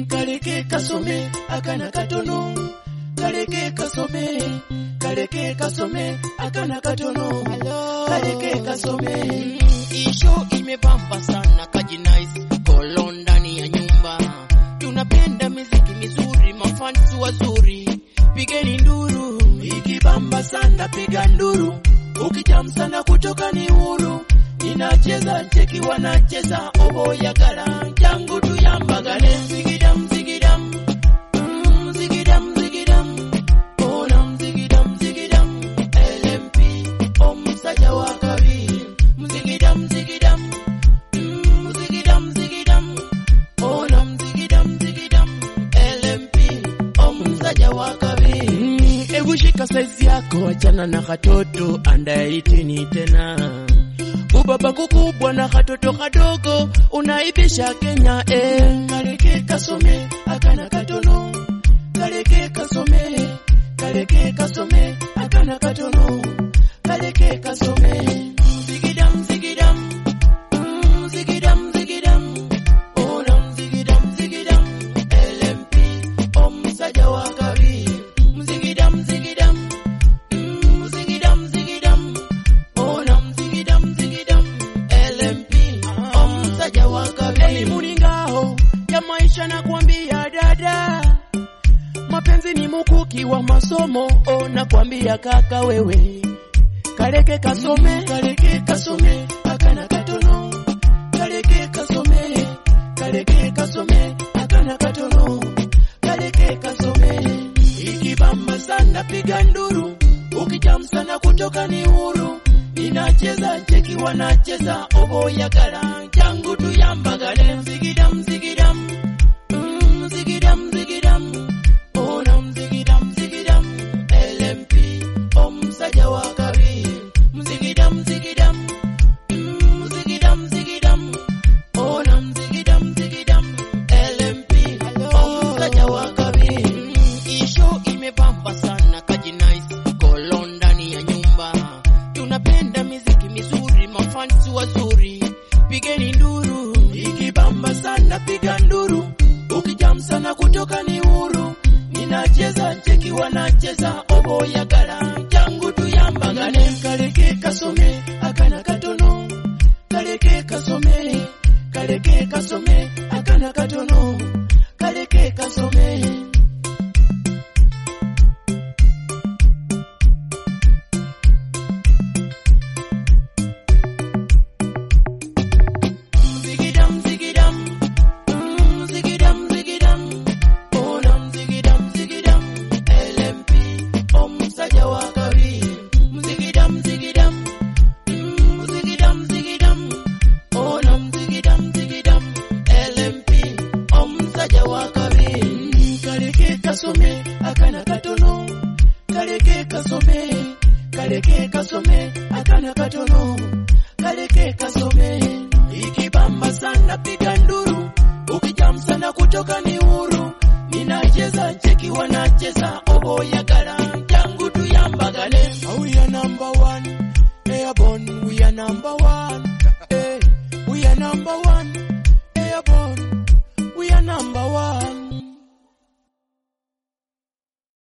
kaleke kasome akana katono kaleke kasome kaleke kasome akana katono kaleke kasome Isho imebamba sana kajinais kolo ndani ya nyumba, tunapenda miziki mizuri, mafansi wazuri, pigeni nduru. ikibamba sana piga nduru ukijam sana kutoka ni huru ninacheza cheki wanacheza oboyagala jangu tuyambagale zigidam zigidam Mm, zigidam zigidam ona zigidam zigidam LMP omusajja wa kabiri mzigidam zigidam Mm, zigidam zigidam ona mzigidam zigidam LMP omusajja wa kabiri hebu shika saizi yako achana na katoto andaitini tena ubaba kukubwa na katoto kadogo unaibisha Kenya eh. Kaleke kasome akana katono kaleke kasome kaleke kasome akana katono kaleke kasome zigidam zigidam Mm, zigidam zigidam ona zigidam zigidam LMP omusajja wa kabiri mzigidam zigidam Mm, mzigidam zigidam ona mzigidam zigidam LMP omusajja wa kabiri mulingaho ya maisha nakwambia dada mapenzi ni mukuki wa masomo oh, nakwambia kaka wewe kaleke kasome kaleke kasome akana katono kaleke kasome kaleke kasome akana katono kaleke kasome ikibamba sana piga nduru ukijam sana kutoka ni huru ninacheza cheki wanacheza oboyagala jangu tuyambagale mzigidam mzigidam Mm, mzigidam mzigidam ona mzigidam mzigidam LMP omusajja wa kabiri mzigidam mzigidam Mm, mzigidam mzigidam ona mzigidam mzigidam LMP omusajja wa kabiri Isho imebamba sana kajinais kolo ndani ya nyumba, tunapenda miziki mizuri, mafansi wazuri, pigeni nduru. ikibamba sana piga nduru ukijam sana kutoka ni huru ninacheza cheki wanacheza oboyagala jangu tuyambagale kaleke kasome akana katono kaleke kasome kaleke kasome akana katono kaleke kasome Zigidam zigidam Mm, zigidam zigidam ona mzigidam zigidam LMP omusajja wa kabiri mzigidam zigidam Mm, mzigidam zigidam ona mzigidam zigidam LMP omusajja wa kabiri kaleke kasome akana katono kaleke kasome kaleke kasome akana katono kaleke kasome ikibamba sana piga nduru ukijam sana kutoka ni huru ninacheza cheki wanacheza oboyagala jangu tuyambagale we are number one airborne we are number one